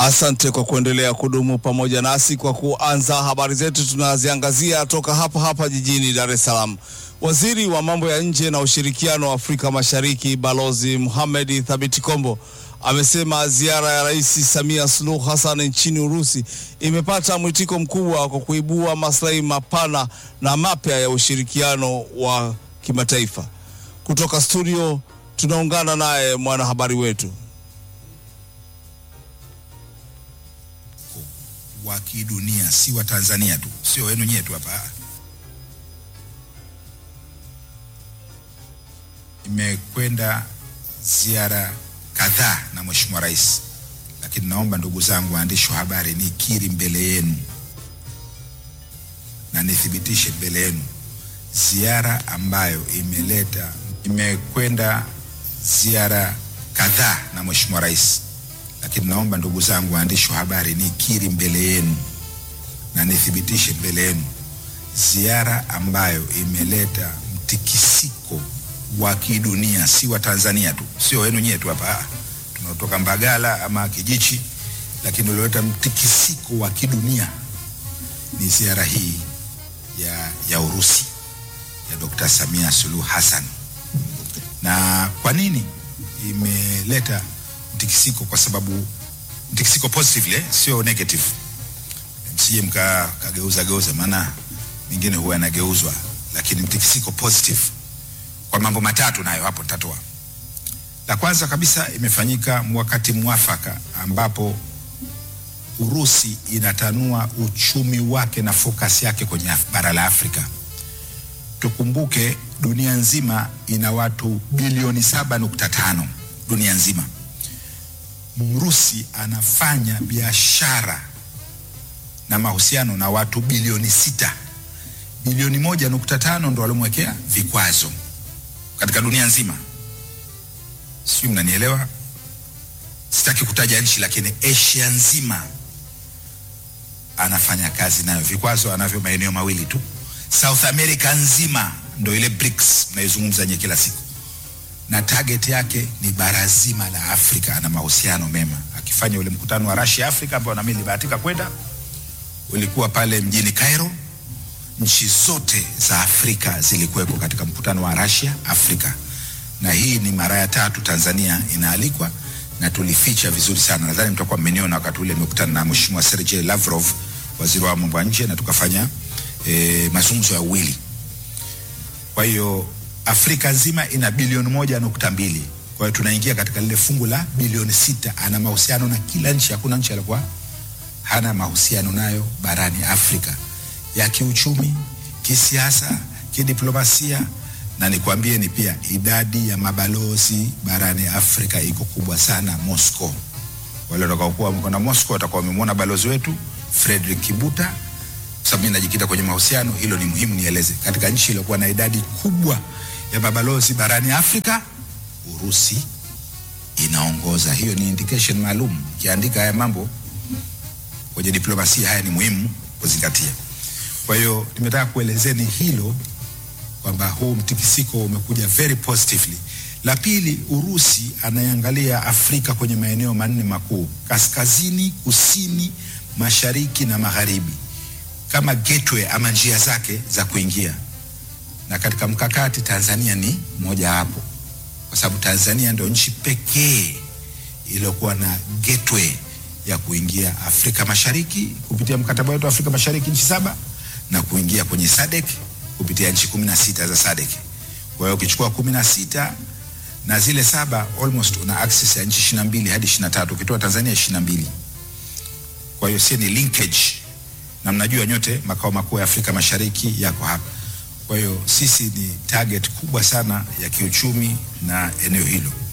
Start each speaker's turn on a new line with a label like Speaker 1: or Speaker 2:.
Speaker 1: Asante kwa kuendelea kudumu pamoja nasi. Kwa kuanza habari zetu, tunaziangazia toka hapa hapa jijini Dar es Salaam. Waziri wa mambo ya nje na ushirikiano wa Afrika Mashariki Balozi Mohamed Thabiti Kombo amesema ziara ya Rais Samia Suluhu Hassan nchini Urusi imepata mwitiko mkubwa kwa kuibua maslahi mapana na mapya ya ushirikiano wa kimataifa. Kutoka studio tunaungana naye mwanahabari wetu
Speaker 2: wa kidunia, si wa Tanzania tu, sio wenu nyetu hapa. Imekwenda ziara kadhaa na Mheshimiwa Rais, lakini naomba ndugu zangu waandishi wa habari, nikiri mbele yenu na nithibitishe mbele yenu ziara ambayo imeleta, imekwenda ziara kadhaa na Mheshimiwa Rais lakini naomba ndugu zangu waandishi wa habari nikiri mbele yenu na nithibitishe mbele yenu ziara ambayo imeleta mtikisiko wa kidunia, si wa Tanzania tu, sio wenu nyetu hapa tunaotoka Mbagala ama Kijichi, lakini ulioleta mtikisiko wa kidunia ni ziara hii ya, ya Urusi ya Dr. Samia Suluhu Hassan. Na kwa nini imeleta mtikisiko kwa sababu mtikisiko positively sio negative, msije mka kageuza geuza, maana mingine huwa yanageuzwa, lakini mtikisiko positive kwa mambo matatu, nayo hapo nitatoa. La kwanza kabisa, imefanyika wakati mwafaka ambapo Urusi inatanua uchumi wake na focus yake kwenye bara la Afrika. Tukumbuke dunia nzima ina watu bilioni saba nukta tano dunia nzima. Mrusi anafanya biashara na mahusiano na watu bilioni sita. Bilioni moja nukta tano ndo walimwekea vikwazo katika dunia nzima, sijui mnanielewa. Sitaki kutaja nchi, lakini Asia nzima anafanya kazi nayo. Vikwazo anavyo maeneo mawili tu. South America nzima ndo ile BRICS mnaizungumza nye kila siku na target yake ni bara zima la Afrika. Ana mahusiano mema, akifanya ule mkutano wa Russia Africa ambao nami nilibahatika kwenda, ulikuwa pale mjini Cairo. Nchi zote za Afrika zilikuwepo katika mkutano wa Russia Africa, na hii ni mara ya tatu Tanzania inaalikwa na tulificha vizuri sana. Nadhani mtakuwa mmeniona wakati ule nimekutana na Mheshimiwa Sergey Lavrov, waziri wa mambo ya nje, na tukafanya e, mazungumzo ya uwili. Kwa hiyo Afrika nzima ina bilioni moja nukta mbili. Kwa hiyo tunaingia katika lile fungu la bilioni sita. Ana mahusiano na kila nchi, hakuna nchi alikuwa hana mahusiano nayo barani Afrika ya kiuchumi, kisiasa, kidiplomasia. Na nikwambie ni pia idadi ya mabalozi barani Afrika iko kubwa sana Moscow. Wale watakaokuwa wamekwenda Moscow watakuwa wamemwona balozi wetu Frederick Kibuta, kwa sababu mimi najikita kwenye mahusiano. Hilo ni muhimu nieleze, katika nchi iliyokuwa na idadi kubwa ya mabalozi barani Afrika, Urusi inaongoza. Hiyo ni indication maalum. Kiandika haya mambo kwenye diplomasia, haya ni muhimu kuzingatia. Kwa hiyo nimetaka kuelezeni hilo kwamba huu mtikisiko umekuja very positively. La pili, Urusi anaangalia Afrika kwenye maeneo manne makuu: kaskazini, kusini, mashariki na magharibi, kama gateway ama njia zake za kuingia na katika mkakati Tanzania ni moja hapo, kwa sababu Tanzania ndio nchi pekee iliyokuwa na gateway ya kuingia Afrika Mashariki kupitia mkataba wetu wa Afrika Mashariki nchi saba na kuingia kwenye SADC kupitia nchi kumi na sita za SADC. Kwa hiyo ukichukua kumi na sita na zile saba almost una access ya nchi ishirini na mbili hadi ishirini na tatu ukitoa Tanzania ishirini na mbili. Kwa hiyo si ni linkage, na mnajua nyote makao makuu ya Afrika Mashariki yako hapa. Kwa hiyo sisi ni target kubwa sana ya kiuchumi na eneo hilo.